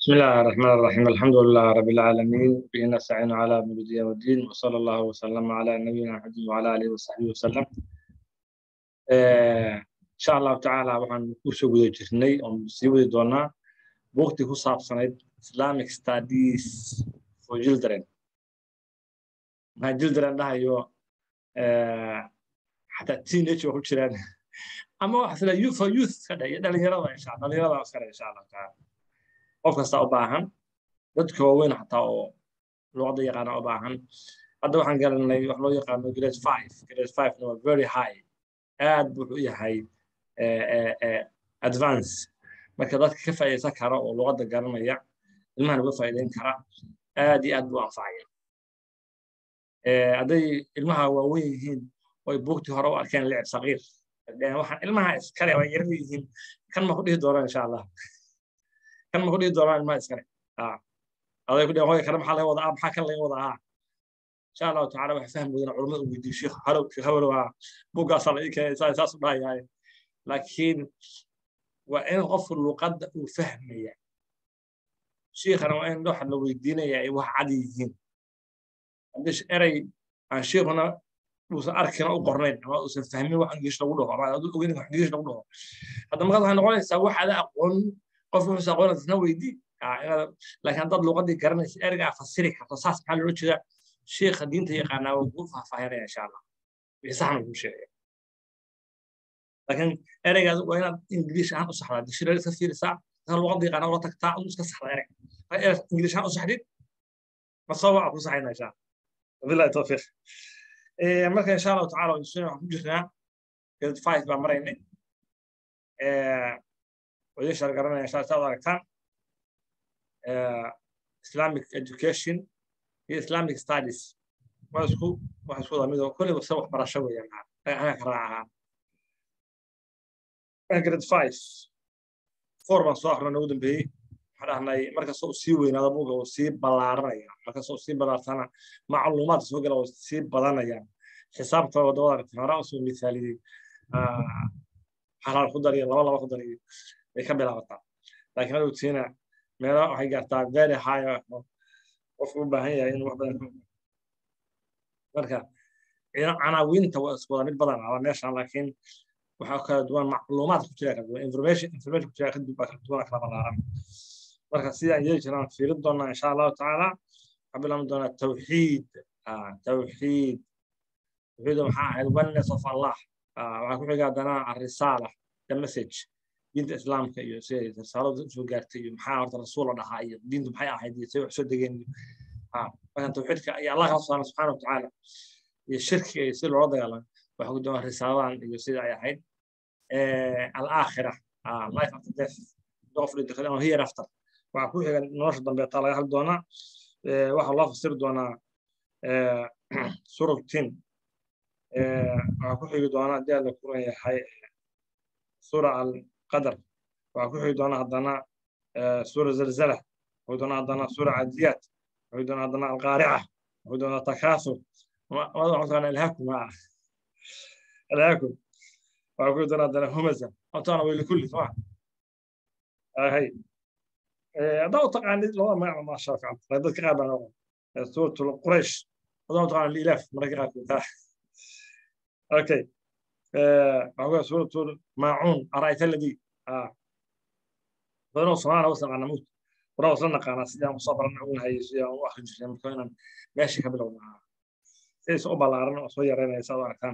بسم الله الرحمن الرحيم الحمد لله رب العالمين به نستعين على امر الدين والدين وصلى الله وسلم على نبينا محمد وعلى اله وصحبه وسلم ان شاء الله تعالى waxaan ku soo guda jirnay oo sii wadi doonaa buugtii ku saabsanayd islamic studies for children maxaa children dhahayo xataa teenage waa ku jiraan ama waxa sida youth for youth ka dhaya dhalinyarada insha allah dhalinyarada iska dhaya insha allah taala qof kasta u baahan dadka waaweyn xataa oo luqadda yaqaana u baahan hadda waxaan galanay wax loo yaqaano grade five grade five waa very high aad buu u yahay advance marka dadka ka faa'iidaysan kara oo luqadda garanaya ilmahana uga faa'iidayn kara aad iyo aad buu anfacaya hadday ilmaha waaweyn yihiin oo ay buugtii hore u arkeen licib saqiir waxaan ilmaha iskale waa yarar yihiin kan ma ku dhihi doonaan insha allah kan ma ku dhihi doonaan ilmaha iskale aday ku dhihi hooya kale maxaa laga wadaa maxaa kan laga wadaa insha allahu tacaala waxa fahmi weydana culamada u weydiiyo sheekh halow sheekh habelow haa buuggaasaa la ii keenay saa saas u dhahayahay laakiin waa in qofku luqadda uu fahmaya shiikhana waa in waxa la weydiinaya ay wax cad yihiin haddii erey aan shiikhuna uusan arkina u qornayn ama uusan fahmin wax ingiliish lagu dhaho ama aad ogeyn wax ingiliish lagu dhaho hadda markaad waxay noqonaysaa wax ada aqoon qof wuxuusa aqoon isna weydii laakiin haddaad luqadii garanaysa ereygaa fasiri karto saas maxaa loola jeedaa sheekha diinta yaqaanaa waa kuu faahfaahinaya insha allah wixii saxna kuu sheegaya laakiin ereygaas waa inaad ingiliish ahaan u saxdaa dictionary iska fiirisaa inta luqadda yaqaanaa ula tagtaa adu iska saxda erey ingiliish ahaan u saxdid masoo waa ku saxayna insha allah wabillahi tawfiiq marka insha allahu tacaala waxaan ku jirnaa grade five baa maraynay wadin shar garanaya insha saad aragtaan islamic education iyo islamic studies waa isku wax isku wada mid oo kulliba se waxbarasho weeyaan anaga ka raacahaa grade five four baan soo akhrina ugu dambeeyey waxaan dhahnay markasta uu sii weynaado buga uu sii ballaaranaya markasta uu sii ballaartana macluumaadka soo gala uu sii badanayaan xisaabta wadamada aragtay hore usoo misaaliyey halaal ku dariyo laba laba ku dariyo bay ka bilaabataa laakiin hadowtiina meelo waxay gaartaa very high qofku u baahan yahay inuu wax badan marka canaawiinta waa isku wada mid badan aba meeshan laakiin waxaa kala duwan macluumaad ku jira kala duwan information information ku jira kala duwan kala balaaran marka sidaan yeeli jiraan fiirin doonaa insha allahu tacaala waxaa bilaaban doonaa tawxiid tawxiid tawxiid maxaa ahayd oneness of allah waxaa ku xiga haddana arisaala the message diinta islaamka iyo siday risaaladu usoo gaartay iyo maxaa horta rasuul la dhahaa iyo diintu maxay ahayd iyo say wax soo degeen markan tawxiidka iyo allah kala subhana subxaana watacaala iyo shirkiga iyo si loola dagaalamo waxaa ku doonaa risaaladan iyo sida ay ahayd alaakhira life after death qof dhinta ama here after waxaa ku xiga nolosha dambeeta laga hadli doonaa waxaa loo fasiri doonaa surug tin waxaa ku xigi doonaa haddii aad la kuran yahay sura alqadar waxaa ku xigi doonaa haddana sura zalzala wuxuu doonaa haddana sura cadiyaat wuxuu doonaa haddana alqaarica wuxuu doonaa takaasur waxaa taqaana ilhaakum haa ilhaakum waxaa ku xigi doonaa haddana humaza hortaana way likulli soma hay haddaa u taqaanid labada magac maasha fiican dadka qaar baa noqon suratul quraysh haddaa u taqaana lilaaf mararka qaarkood اوكي هو سورة ماعون أرأيت الذي آه فنو صنعنا وصل على موت ورا وصلنا قانا سيدا مصابر نعون هاي سيدا واخر جسد مكوينا ماشي قبل ونا سيس أوبا لارنا وصويا رينا يساوى أركان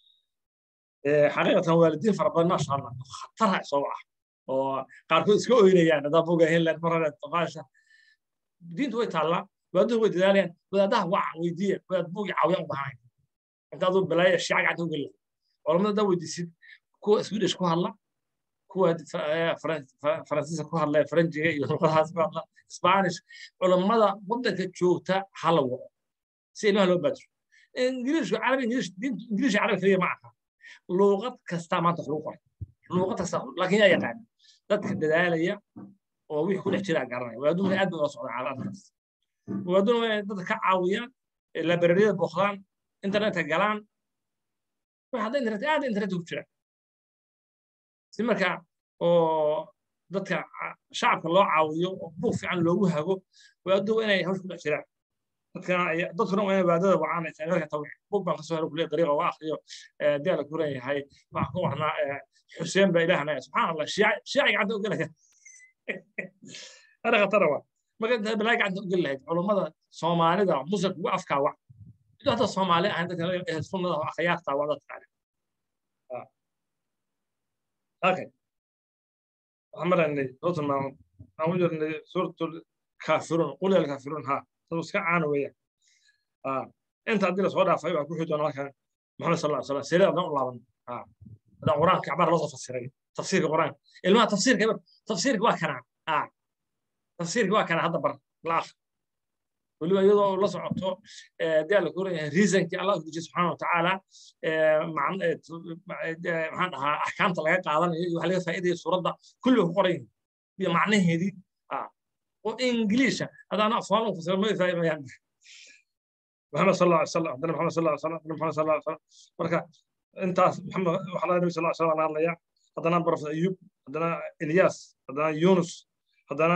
حقيقة والدين فربنا ما شاء الله خطرها صوعة وقاركو اسكو هنا يعني دا فوق هين لان مرة الطفاشة دين توي تعالى وادو وي دالين ودا وع ويدي ودا بوق عاويان بهاي intaad u bilaaya shiica gacanta u geli culamada daa weydiisid kuwa swedish ku hadla kuwa faransiiska ku hadla faranjiga iyo luqadahaas ku hadla spanish culamada waddanka joogta hala wado si ilmaha loo baajiro ingiliishku carabi ingiliish ingiliish carabi kaliya ma aha luuqad kasta maanta wax lagu qoray luuqad kasta laakiin yaa yaqaan dadka dadaalaya oo wixii ku dhex jiraa garanaya waaduna aad bay ula socdaan caalamkaas waaduna dadka ka caawiyaan labarariyada booqdaan internetka galaan wax hadda internet aad internetka ku jira si marka oo dadka shacabka loo caawiyo oo buuq fiican loogu hago waadow inay hawsh ku dhex jiraan dadkana dadkuna waa inay waadada wacaanaysa marka tawxiid buug baan kasoo helo kuliya dariiqa waa akhriyo dee la kuran yahay waxaan ku warnaa xuseen baa ilaahna subxaan allah shiici gacanta ugelaya ana khatara waa marka intaa balaa gacanta ugeli lahayd culummada soomaalida musalka ugu afkaa wac ido hadda soomaali ahayn dadka sunnada oo akhyaartaa waa dadka kale okay waxaan maraynay sootul maamud aan u jirnay suuratul kaafiruun qul yal kaafiruun haa dad iska caana weeyaan inta haddii lasoo dhaafay waa ku xii doona halkan maxamed sal alla slam sirada haddaan u laaban haddaan qur-aanka cabaar loo soo fasiray tafsiirka qur-aanka ilmaha tafsiirka tafsiirka waa kanaa tafsiirka waa kanaa hadda bar la akh weliba iyadoo la socoto dee la kuran yahay reasonkii allah u dejiye subxaana watacaala maxaan dhahaa axkaamta laga qaadanayo iyo wax laga faa'iidaya suuradda kulli ku qoran yihin iyo macnaheedii oo ingiliisha haddaana afaan u fasiro ma faa'imayaan محمد صلى الله عليه وسلم عندنا محمد صلى الله عليه وسلم عندنا محمد صلى الله عليه وسلم marka intaas maxamed waxa la nabi sallallahu alayhi wasallam hadlaya hadana baraf ayub hadana ilyas hadana yunus hadana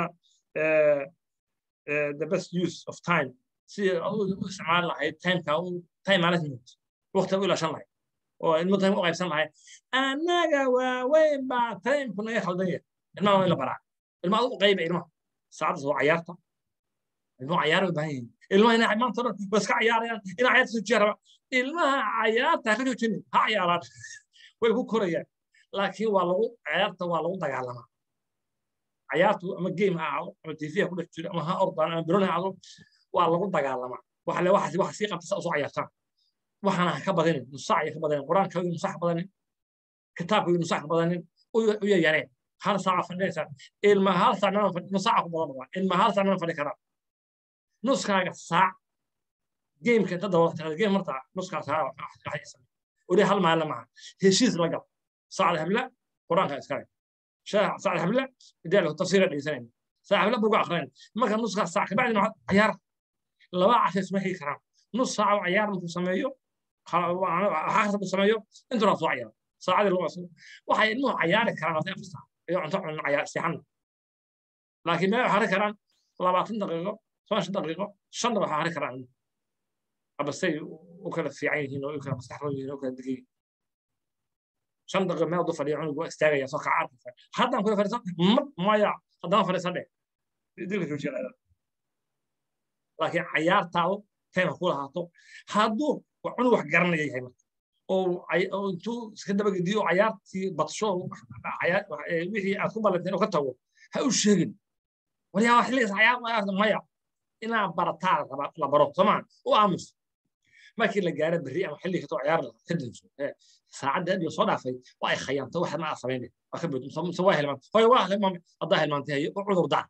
the best use of time si uu isticmaal lahayd timeka uu time management waqtiga uu ilaashan lahayd oo ilmo time u qaybsan lahayd annaga waaweyn baa timeka naga khaldan yahay ilmaha waa in la baraa ilmaha u qayba ilmaha saacaddaas waa cayaarta ilmaha cayaar u baahan yihiin ilmaha inay maanta dhan waa iska cayaarayaan inay cayaarta soo jeeraba ilmaha cayaarta ka joojinin ha cayaaraan way ku korayaan laakiin waa lagu cayaarta waa lagu dagaalamaa cayaartu ama game ha ahaado ama tv ha ku dhex jiro ama ha ordaan ama biron ha ahaado waa lagu dagaalamaa waxa le waxa waxa sii qabta saa usoo cayaartaan waxaana ha ka badanin nusaac ya ka badanin qur-aanka iyo nusax ka badanin kitaabka iyo nusax ka badanin u yaryareen hal saaca fadhinaysaa ilma hal saac nusaaca ku badan waa ilma hal saac nama fadhi karaa nuskaaga saac gameka inta dawlata game marta nuskaa saac ori hal maalin maaha heshiis la gal saacda habla qur-aanka iskale saacda habla idaal tafsiira dhegeysanayna saacda habla buga aqrinayn marka nuskaa saac kabacdina cayaar laba casha isma heli karaan nus saac oo cayaar markuu sameeyo xaaqsa buu sameeyo intuna soo cayaaro saacadii lagu aslo waxay ilmuhu cayaari karaan hadday afar saac iyo cunto cunno cayaar seexanna laakiin meel waxay karaan labaatan daqiiqo toban daqiiqo shanna waxaa hari karaan abasay u kala fiican yihiin oo u kala maskaxroon yihiin oo kala degan yihiin shan daqiiqo meel du fadhiya cunugu waa istaagaya soo kaca arka haddaan kula fadhiisan maya haddaan fadhiisan dheh dilka joojiya laakiin cayaartaadu tayma ku lahaato hadduu cunug wax garanaya yahay marka oo intuu iska dabagediyo cayaartii badsho wixii aad ku ballanteen oo ka tago ha u sheegin waryaa xilligaas cayaar maya inaa barataa la baro soomaa u aamus markii la gaaro berri ama xilli katoo ciyaar lahaa ka danso saacadda adiga soo dhaafay waa ay khayaantay waxa ma aa samaynay waa ka bood mise waa hilmaantay hoy waa hilmaamay haddaa hilmaantay hayo u cudur daa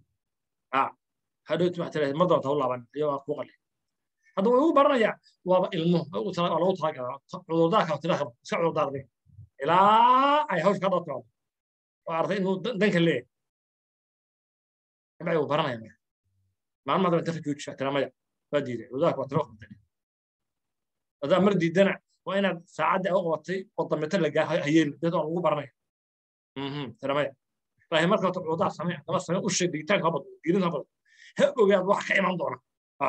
hadhowti wax tiraahda mar doonta u laaban iyo waa kuu qalay hadda way ugu baranayaa waaba ilmo waa lagu talagalaa cudurdaarka tiraahda iska cudurdaarday ilaa ay hawsh ka dhaqaado waa arday inuu danka leeyahay kabacdi wuu baranaya marka maalin maadama inta ka joojisaa tiramaya waa diiday cudurdaarka waa tiro qabtay hadaa mar diidana waa inaad saacadda u qabatay oo dambeeta la gaa hayeen dad aan ugu baranaya tiramaya laakiin marka wata cudurdaar samee daba samee u sheeg digitaanka habad diirinta habad ha ogaad wax ka iman doona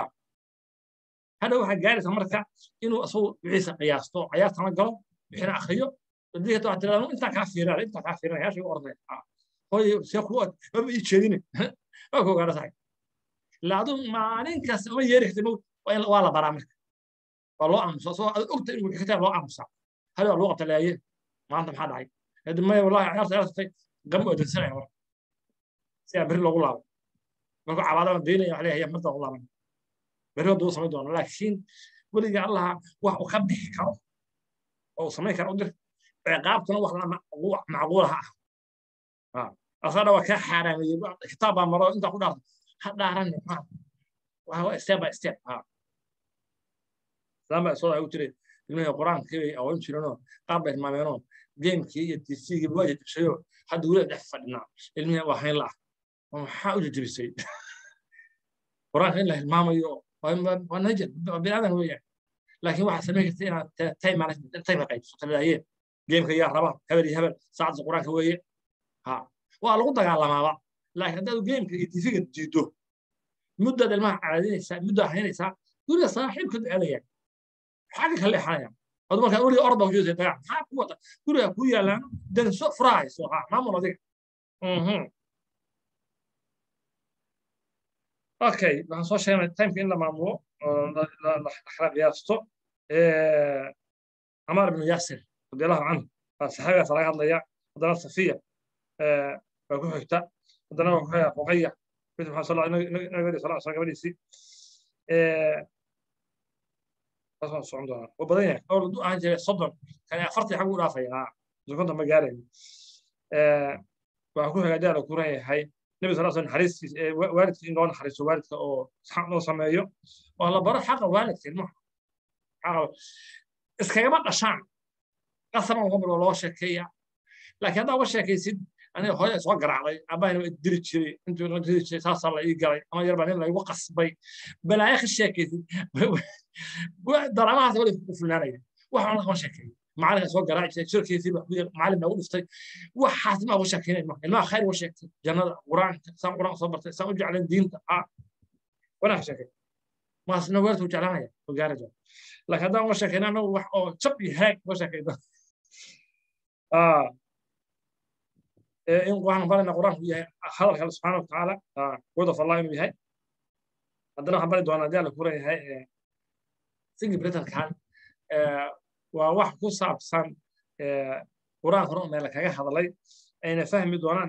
hadha waxaa gaaraysa marka inuu asagu wixiisa qiyaasto cayaartana galo wixina akriyo hadii hata waxaa tirahdaa intaa kaa fiiraan intaa kaa fiiraan yaashay u ornay hoy see ku maba ii jeedine waa ku ogaana sahay ilaa aduu maalin kasta uma yeeri kartid waa la baraa marka waa loo aamusa asagoo aad ogta inuu kitaab loo aamusaa hal waa loo qabta laaye maanta maxaa dhacay hadi maya wallahi cayaarta ciyaartatay gam oodansanaya marka si aan berri loogu laabo markuu cabaadama daynaya wax leeyahay marta loogu laaban berri hadduu samayn doono laakiin weliga allaha wax uu ka bixi karo oo uu samayn karo u dir ciqaabtuna wax macquulaha ah asaga waa kaa xaaraameeyey kitaab baa maro intaa ku dhaarto ha dhaaran waa step by step saan baa soo u tiri ilmihii qur-aankii bay awoon jireenoo qaab bay hilmaameenoo geemkii iyo tcgii waa jajabsayoo hadda weli dhex fadhinaa ilmihii waa hayn laah maxaa u jajabisay qur-aanka in la hilmaamayo waa najir biniaadan weeyaan laakiin waxaa samayn karta inaad time management time qaybso taladaayeen geemka yaa raba hebel iyo hebel saacadda qur-aanka weeye ha waa lagu dagaalamaaba laakiin haddaad geemka iyo tifiga diido muddaad ilmaha caadinaysaa muddaa haynaysaa guriga saaxiibkood aadayaan xagga kale leexanaya ad markaa weliga orda kujeeda dagaal maxaa ku wata guriga ku yaalaan danso furahayso ha maamul adiga okay waxaan soo sheegnay timeka in la maamulo la kala qiyaasto camaar ibnu yaasir radiallahu canhu saxaabigaas laga hadlaya haddana safiya baa ku xigta haddana waa ku xiga ruqaya bint maxamed sal nabi sal sl gabadhiisii taas waan socon doonaa waa badan yahay dhowr du ahaan jiray soddon kan afartii xag u dhaafaya sokonta ma gaarayo waxaa ku xiga daala ku ran yahay nebi sal sl naxariistiis waalidka in loo naxariisto waalidka oo xaq loo sameeyo oo la baro xaqa waalidka ilmaha iskagama dhashaan qasaban uga bilo loo sheekeeya laakiin haddaa uga sheekaysid aniga hooya soo garaacday abbahina waa diri jiray intuu la diri jiray saasaa la ii galay ama yarbaa nin laygu qasbay balaayo ka sheekaysid daraamahaas wali ku fulnaanaya waxaan lagama sheekeeyo macalinka soo garaaci jiray shirkiisii macalin baa u dhiftay waxaas ma uga sheekeynay marka ilmaha khayr uga sheegtay jannada qur-aanka saan qur-aan soo bartay saan u jeclan diinta ah wanaa ka sheekay maasna waalidku jeclaanaya oo gaari doona laakiin haddaan uga sheekayna anagu wax oo jab iyo haag uga sheekayda in waxaan barayna qur-aanku yahay hadalka alle subxaana watacaala word of allah inuu yahay haddana waxaan bari doonaa hadii alla kuran yahay singi britankan waa wax ku saabsan qur-aanka hore meel kaga hadlay ayna fahmi doonaan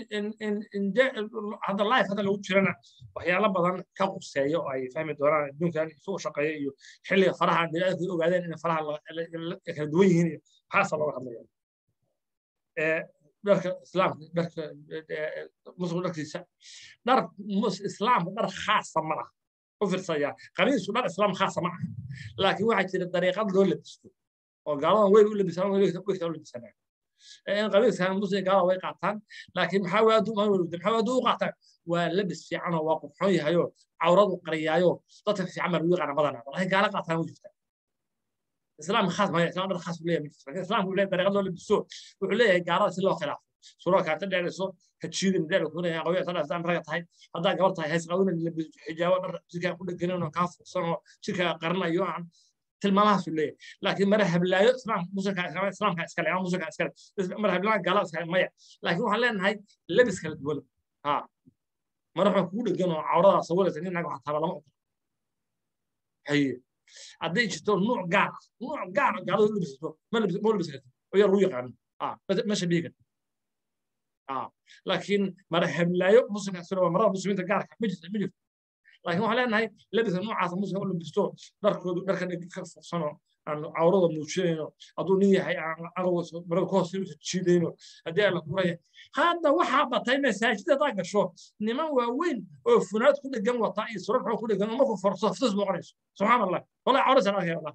hadda life hadda lagu jirana waxyaalo badan ka quseeya oo ay fahmi doonaan adduunkan isu shaqeeya iyo xilliga faraha biniaadamku ogaadeen in faraha kala duwan yihiin iyo waxaasa looga hadlaya dharka islaamka dharka muslim dharkiisa dhar islaamka dhar khaasa ma laha u fiirsaya qamiisku dhar islaam khaasa ma aha laakiin waxaa jira dariiqad loo labisto oo gaaladan weyl u labisaan wegta u labisanaa in qamiiskan muslim gaalada way qaataan laakiin maxaa waadu ma weliwda maxaa waadu u qaataan waa labis fiican oo waa qurxoon yahayo cawradu qariyaayo dadka fiican baa lagu yaqaana badanaa walahi gaala qaataan u jirtaa islaam khaas ma islaam dhar khaas u leeyahay laakiin islaamku leeyahay dariiqad loo labisto wuxuu leeyahay gaalada si loo khilaafo suurada kaata dheerayso ha jiidin dheer ku leeyahay qawiya tan asaan raga tahay haddaa gabar tahay hays qawina xijaabo dhar jirkaa ku dheganin oo kaa fursan oo jirkaa qarinayo aan tilmaamahaasu leeyahay laakiin mara hablaayo islaamka muslimka islaamka iskale ama muslimka iskale mara hablaayo gaalada iskale maya laakiin waxaan leenahay labis kala duwan ha mara waxaa kugu dhegan oo cawradaa sawiraysa nin naga waxaa lama ogola haye hadday jirto nuuc gaar ah nuuc gaar ah gaalada labisato ma labis karto oo yar lagu yaqaano ma shabihi karto laakiin mara hablaayo muslimka iskale waa marada muslimiinta gaarka ma jirto ma jirto laakiin waxaan leenahay labiska noocaasa muslimka u labisto dharkoodu dharka ka fursanoo aan cawrada muujinayno hadduu nin yahay marada ka hoos jiidayno haddii aan la kuraya hadda waxaa batay masaajid haddaa gasho niman waaweyn oo funaad ku dhegan wata iyo surar xoo ku dhegan oo markuu forso ftus noqonayso subxaan allah wallahi cawrasaan arkaya wallah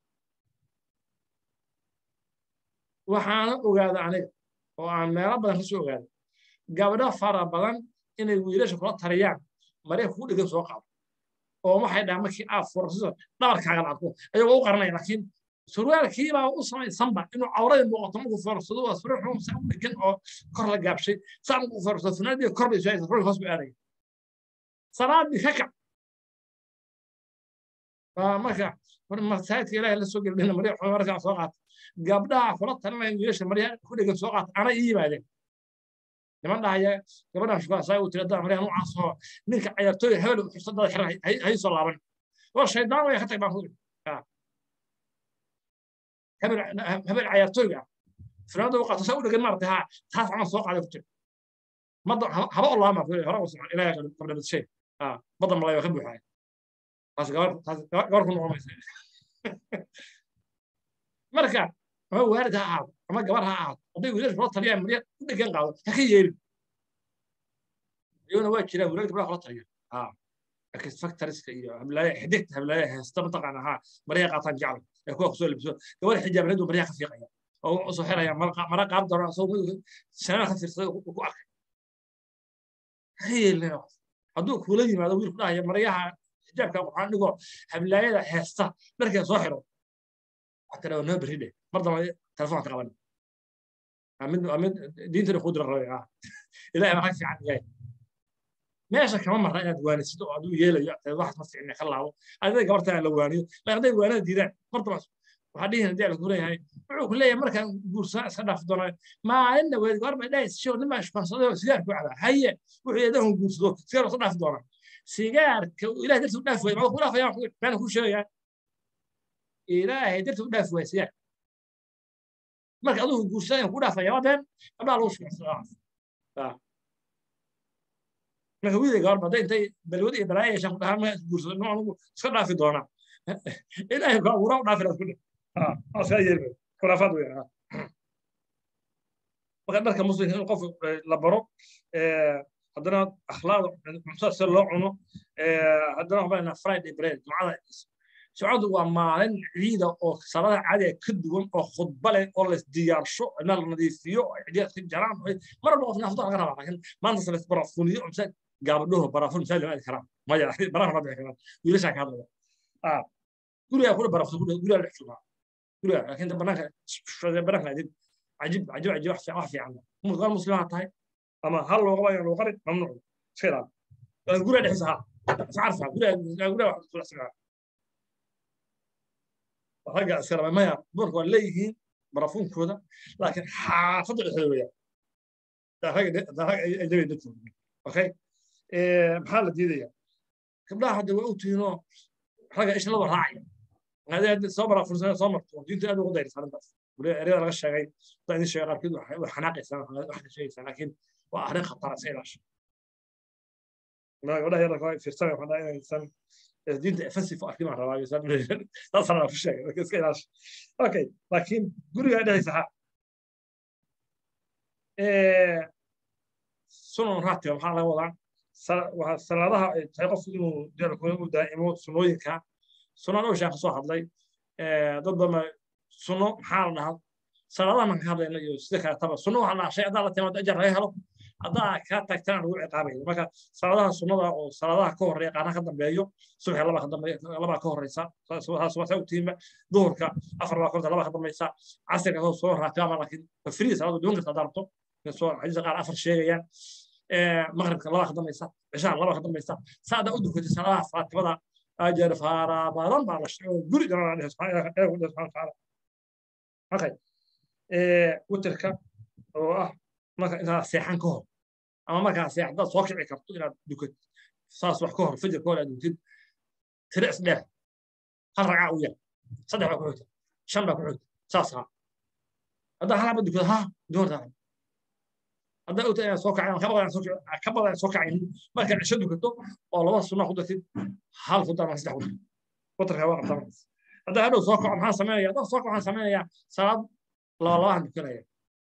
waxaana ogaada aniga oo aan meelo badan kasoo ogaada gabdho fara badan inay wiilasha kula tariyaan marya kugu dhegan soo qaado oo waxay dhahaan markii aad furasiso dhabarkaaga la arko ayagoo u qaranaya laakiin surwaalkiibaa u samaysanba inuu cawradii muuqato markuu fursado waa surwaal xun saa u dhegan oo kor la gaabshay saa markuu fursado funaadii kor bay soo surwaalka hoos buu aadaya salaadii ka kac marka masaajidka ilaahay la soo gelina marya xun markaa soo qaata gabdhaha kula talinaya wiilasha marya ku dhegan soo qaata ana ii yimaadeen niman dhahaya gabadhan shukaasa uu tiri haddana maryaha noocaas oo ninka ciyaartooy hebel xursadada xiran hay soo laaban oo shaydaan way ka tag baan kuri hebel ciyaartooyga fanaanada u qaato saa u dhegan maarata ha taas camal soo qaaday ku tiri mada haba oo laama kuri hore usman ilaahay qabla badshay badan malay waa ka buuxaya taas gabar taas gabar ku noqon maysa marka ama waalid ha ahaado ama gabar ha ahaado hadday wiilasha kula taliyaan marya u dhegan qaado ha ka yeelin iyaguna waa jiraan wiilal gabdhaha kula taliya laakiin factoriska iyo hablaaya xidigta hablaaya heesta mataqaana ha maryaa qaataan jecla ee kuwa kusoo libso gabar xijaabneedu maryaa ka fiiqaya oo u soo xiraya mara qaab daro asagoo shanana ka fiirsaday ku arkay ha yeelin hadduu kula yimaado wiilku dhahaya maryaha xijaabka waxaan dhigo hablaayada heesta dharkee soo xiro waxaa tiraa noo berri dheh mar dambe telefoonka qaban mid mid diintana ku dira rabay ah ilaahay maxaa fiican yahay meesha kama marna inaad waanisid oo aduu yeelayo wax ma fiicna ka laabo adiga gabarta la waaniyo laakiin hadday waanada diidaan marta waxaa dhihi hadii la kuleeyahay wuxuu ku leeyahay markaan guursaa iska dhaaf doonaa maalinna weed goorma dhays show nima ishbansado sigaar ku cabaa haye wuxuu yeedahu guursado sigaar iska dhaaf doonaa sigaarka ilaah darti u dhaaf waay maxuu ku dhaafayaan baan ku sheegayaa ilaahay darti u dhaaf waay sigaar marka adugu guursaa ku dhaafaya waa been abdaa lagu shugacsadaa marka wiilay gabar baday intay balwad iyo balaayo yeeshaan ku dhahaan ma guursado ma anugu iska dhaafi doonaa ilaahay ku abuuraa u dhaafi laad ku dheh asaa yeelma khuraafaad weyn marka dharka muslimka in qof la baro haddana akhlaaqda cuntada sida loo cuno haddana waxbaa friday bread jumcada socoddu waa maalin ciida oo salada caadiga ka duwan oo khudba leh oo la diyaarsho inaa la nadiifiyo cidiyaad ka jaraan mar walba qof naafta laga rabaa laakiin maanta se barafuuniyo mise gaabadhoho barafuun misaal lama aadi karaan maya baraha ma bixi karaan wiilashaa ka hadlaya gurigaa kula barafto gurigaa dhex joogaa gurigaa laakiin banaanka banaanka adid عجيب عجيب عجيب wax wax fiican mud qal muslimaa tahay ama hal loo qabayo loo qari mamnuuc iska ilaali guriga dhexdiisa ha iscarfa guriga guriga wax kula sigaa ragga iska raba maya dumarku waa leeyihiin barafuunkooda laakiin xaafadda dhexdeeda weeyaan rag ajnabi dadkooda okay maxaa la diidaya gabdhaha hadda waa ogtihiinoo ragga isha laba raacaya hadii soo barafuunsana soo marto diinta aad ugu dayrisa arrintaas ereyada laga sheegay hadda idin sheegay qaarkood way xanaaqaysaa wax ka sheegaysaa laakiin waa arrin khatara iska ilaasha gabdhaha yararka waa fiirsanaya waxaan dhahay inaysan diinta offensive arkin baan rabaa saasaan ku sheegay marka iska ilaasha okay laakiin guriga dhexdiisa ha sunan raatiba maxaa laga wadaa salaadaha ay tahay qofku inuu u daa'imo sunooyinka sunan oshaan ka soo hadlay dad badan sunno maxaa la dhahaa salaadaha marka hadlayna iyo sida kale taba sunno waxaa la shay haddaa la timaado ajar laga helo haddaa kaa tagtana lagu ciqaabayo marka salaadaha sunnada oo salaadaha ka horreeya qaarna ka dambeeyo subaxi laba ka dambeeya laba ka horreysa subaxsa ogtiinba duhurka afar baa korta laba ka dambaysa casirka soo soo raatibaama laakiin free salaada duwan karta daarto soo xadiisa qaar afar sheegayaan maqribka laba ka dambaysa cishaan laba ka dambaysa saada u dukatay salaadaha faatibada ajar faara badan baa la sheego guri dhanaa subxaana watacaala okay witerka oo ah marka intaad seexan ka hor ama markaa seexdaad soo kici karto inaad dukad saas wax ka hor fajir ka hor aad duktid tire isdheer hal ragcaa u yar saddex baa ku xigta shan baa ku xigta saas ha haddaa halaba dukad ha doortaa haddaa ogta inaad soo kacay ka badan soo kacayn markaad cisho dukato oo laba sunna ku dartid hal ku dar ma saddex ku dar witerka waa qabtaa haddaa hadhow soo kaco maxaan sameynaya haddaan soo kaco waxaan sameynayaa salaad laba labahan dukanaya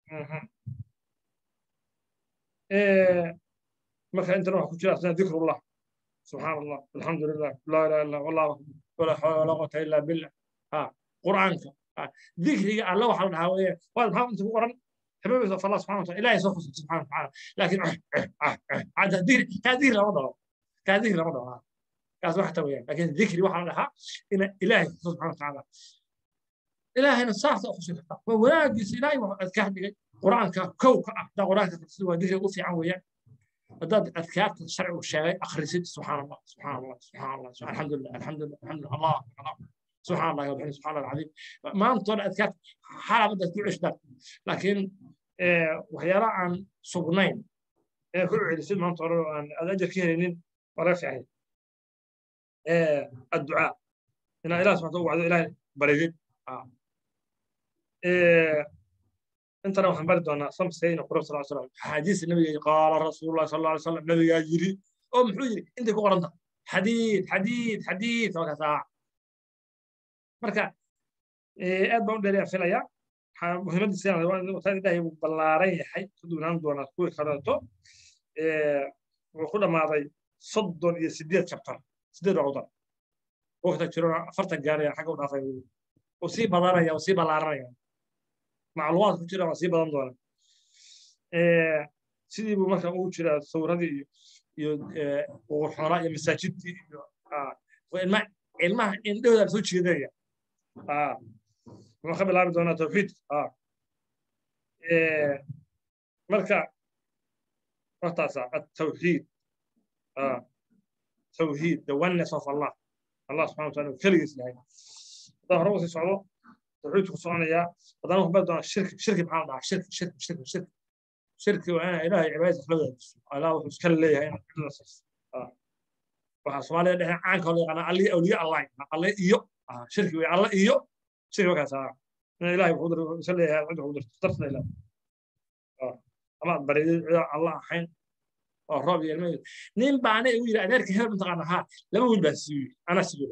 marka intana waxa ku jira asna dikrullah subxaan allah alxamdu lilah laa ilaha illa wallahu akbar walaa xawla walaa quwata illa billah ha qur'aanka dikriga alla waxa la dhahaa weeye waa maxaa inta ku qoran حبيبي فالله سبحانه وتعالى إلهي سوف سبحانه وتعالى لكن عاد ذكر كان ذكر لما ضرب كان ذكر لما ضرب كان واحد وياه لكن ذكري واحد لها إن إلهي سبحانه وتعالى إلهي نصاح تأخذ الخطأ وواجس إلهي أذكار قرآن كو ده قرآن تفسير ذكر وفي عوية هذا أذكار الشرع والشرع أخرسيت سبحان الله سبحان الله سبحان الله سبحان الحمد لله الحمد لله الحمد لله الله الله سبحان الله وبحمده سبحان الله العظيم ما انطر أذكار حالة بدأت تعيش ده لكن waxyaala aan sugnayn ee ku celisid maanta hore aan aad ajar ka helinin waa laga fiican adducaa inaa ilaah subxanta u wacdo ilaahay baridid intana waxaan bari doonaa samsayna qurab sal slam xadiis nabiga qaala rasuulullahi sal alay slam nabigaa yiri oo muxuu yiri intay ku qoranta xadiid xadiid xadiid markaasaa marka aad baan u dheeriyaa filayaa muhiimadiisa wataan ilaahay uu ballaaran yahay ka duunaan doonaa kuwii kaleeto wuxuu ku dhammaaday soddon iyo sideed chapter sideed cudar waqta jirona afartan gaaraya xagga u dhaafay uu sii badanaya uu sii ballaaranaya macluumaad ku jira waa sii badan doona sidii buu marka ugu jiraa sawradii iyo iyo uqurxoonaa iyo masaajidtii iyo ilmaha indhahooda soo jeedaya wuxuu ka bilaabi doonaa tawxiid marka hortaasa atawxiid tawxiid the oneness of allah allah subxana wataala keligiis yahay haddaan hore usii socdo tawxiidku ku soconayaa haddana waxbaa doonaa shirki shirki maxaa la dhahaa shirki shirki shirki shirki shirki waa inaa ilaahay cibaadadiisa la wadaajiso allah wuxuu iska leeyahay inaad cidla siiso waxaa soomaalida dhexe caanka loo yaqaana alli awliye allah alle iyo shirki wey alle iyo shirki markaas in ilaahay wuxuu dir iska leeyahay cid wuxuu dirto dartana ilaahay ama aad baridid cida alla ahayn oo roob iyo ilmaheedu nin baana igu yidhi adeerka hebel mataqaana haa laba wiil baa siiyo anaa siiyo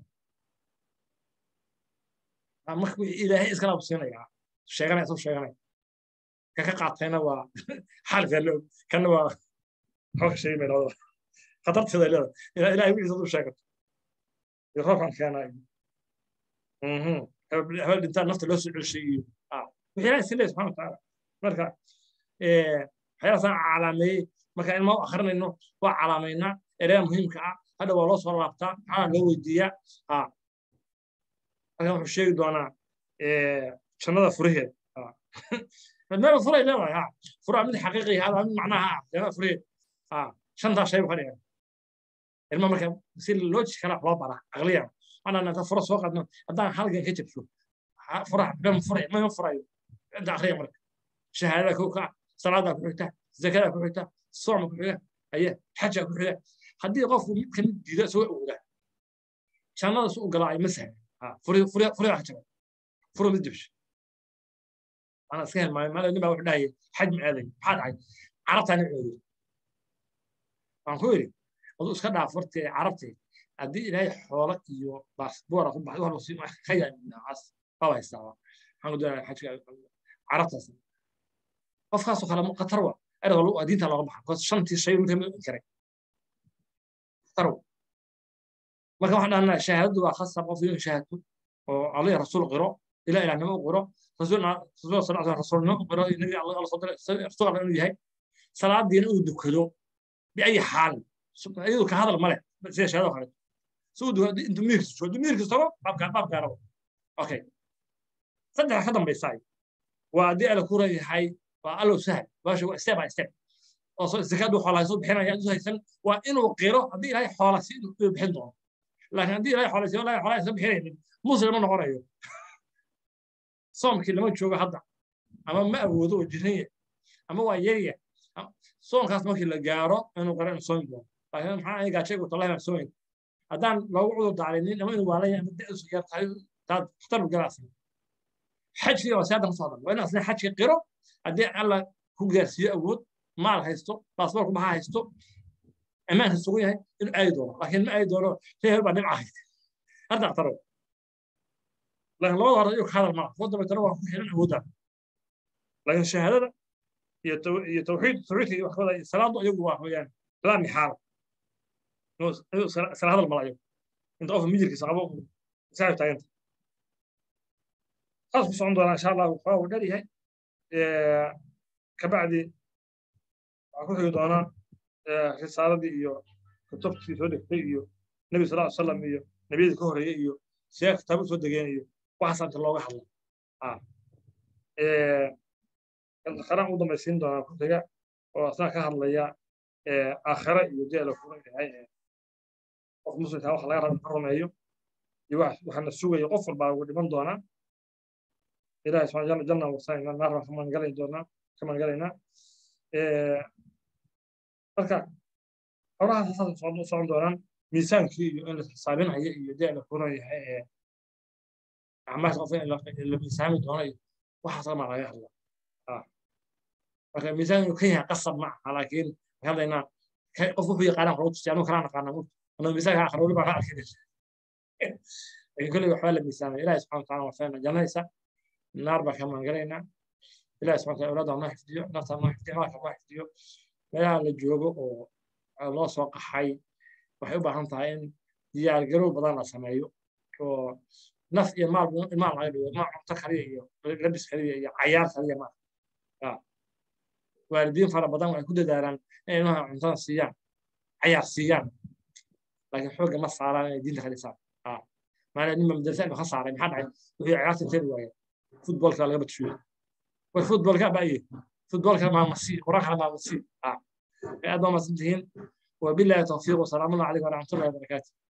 marka ilaahay iskala absiinaya sheeganaya isoo sheeganaya ka ka qaatayna waa xaalka loo kana waa xooga sheegi mayna wadada khatarteeda leeda ilaa ilaahay wixiisa u sheegato iyo roobkan keenayo hebel dhintaa nafta loo soo celshay iyo wixii ilaahay iska leeyahay subxana watacaala marka waxyaalaasaan calaameeyey marka ilma u akrinayno waa calaamaynaa ereya muhiimka ah hadha waa loo soo laabtaa maxaa loo weydiiyaa ha halkan wuxuu sheegi doonaa jannada furaheed meel furay leedahay ha furaa mid xaqiiqi hada mid macnaha ah jannada furaheed ha shantaa shay buu ka dhigan ilma marka si logic kala loo baraa aqliyan anaan inta fura soo qadno haddaan halgan ka jabsho fura bem furay ma furayo inta akhriya marka shahaadada kow ka salaadaa ku xigta zakadaa ku xigta sooma ku xiga aye xajaa ku xiga haddii qofku mid ka mid diida isagoo awooda jannada su u galaayo ma sahla furiga xajaba furo mid jabsho ana iska helmaayo maala nin baa wuxuu dhahaya xaj ma aaday maxaa dhacay carabtaa nin cooday waan ku yidhi aduu iska dhaaf hortee carabtee haddii ilaahay xoolo iyo baasboora ku baxdo waxba siin ka yaas baba haystaa waxaan ku doonaya xajka carabtaas qofkaasoo kale qatar wa erga waa diinta looga baxa bcause shantii shay mid kamid inkiray qatar wa marka waxaan dhahnaa shahaadadu waa khasab qof inuu shahaadto oo allah rasuul qiro ilaa ilahnimo u qiro rasuul sal rasuulnimo u qiro nabi allah soo diray rasuul allah inuu yahay salaadiina uu dukado biayi xaal iyadu ka hadal male sida shahaado kale suu dukado intuu miirkiis joogo miirkiis tago baabkaa baabkaarabo okay saddex ka dambaysaay waa haddii ala ku yahay waa allow sahal baasha waa step by step oo zakaadu xoolaha soo bixinaya intuu haysan waa inuu qiro haddii ilaahay xoola si inuu bixin doono laakiin haddii ilaahay xoola si ilaahay xoolaha soo bixinaynin muslim ma noqonayo soomkii lama joogo hadda ama ma awoodo oo jiranya ama waa yarya soonkaas markii la gaaro inuu qiro inuu soomi doono laakiin maxaa aniga gaajaygu tallahi baan soomayn haddaan loogu cudur daarinin ama inuu waalaya ama da'su yar tahay taad khatar bu galaasa xajkii waa siyaadan kusoo hadal waa in asna xajkii qiro haddii alla ku gaarsiiyo awood maal haysto baasboorku maxaa haysto ammaanka sugan yahay inuu aadi doono laakiin ma aadi doono shay hel baa dhibca haysta hadda aktaro laakiin labada hore iyu ka hadal maa kuwa dambaytana waa ku xiran awoodda laakiin shahaadada iyo iyo tawxiid tawxiidka iyo waxbada salaadu iyagu waa weeyaan laa mixaala sala hadal mala iyagu inta qofka mijirkiisa qabo isaga taaganta saas ku socon doonaa insha allah waxaa uu dheer yahay kabacdi waxaa ku xigi doonaa risaaladii iyo kutubtii soo degtay iyo nebi sal ly salam iyo nebiyadii ka horeeyey iyo siyaa kitaabo soo degeen iyo waxaas inta looga hadla qaraan u dambaysiin doonaa ku xiga oo asna ka hadlaya aakhira iyo dee la furan yahay qof muslimka wax laga raba ka rumeeyo iyo waxaana sugayo qof walbaa ugu dhiman doonaa ilahi subxana jalla janna wasaayna naar baan ka maangalayn doonaa ka maangalaynaa marka xorahaas saas u socon doonaan miisaankii iyo in la xisaabinayo iyo dee la furan yahay ee acmaasha qof in la miisaami doono iyo waxaas ama laga hadla marka miisaan inuu ka yahay qasab ma aha laakiin waxaan hadlaynaa qof wuxuu yaqaanaa waxuu tusiya anuu kalaa naqaana anuu miisaanka aakhira weli baa ka arkinaysa laakiin kolley waxbaa la miisaamaya ilahi subxana wataala waa fahna jannaysa naar baa ka maangalaynaa ilahi subxana wataala awlaadda noo xifdiyo nafta noo xifdiyo maalka noo xifdiyo meelaha la joogo oo loo soo qaxay waxay u baahan tahay in diyaargarow badan la sameeyo oo naf iyo maal maal laga dhigo ma cunto kaliya iyo labis kaliya iyo cayaar kaliya ma waalidiin fara badan waxay ku dadaalaan inay ilmaha cuntada siiyaan cayaar siiyaan laakiin xoogga ma saaraan inay diinta ka dhisaan maala ninba madrasa ka saaray maxaa dhacay wixii ciyaarta intee waaya futbolka laga badshuyo war futbolka baaye futbolka maamusi quraanka maamusi aad baa masantihiin wabillahi tawfiiq wasalaamu calaykum waraxmatullahi wabarakaatu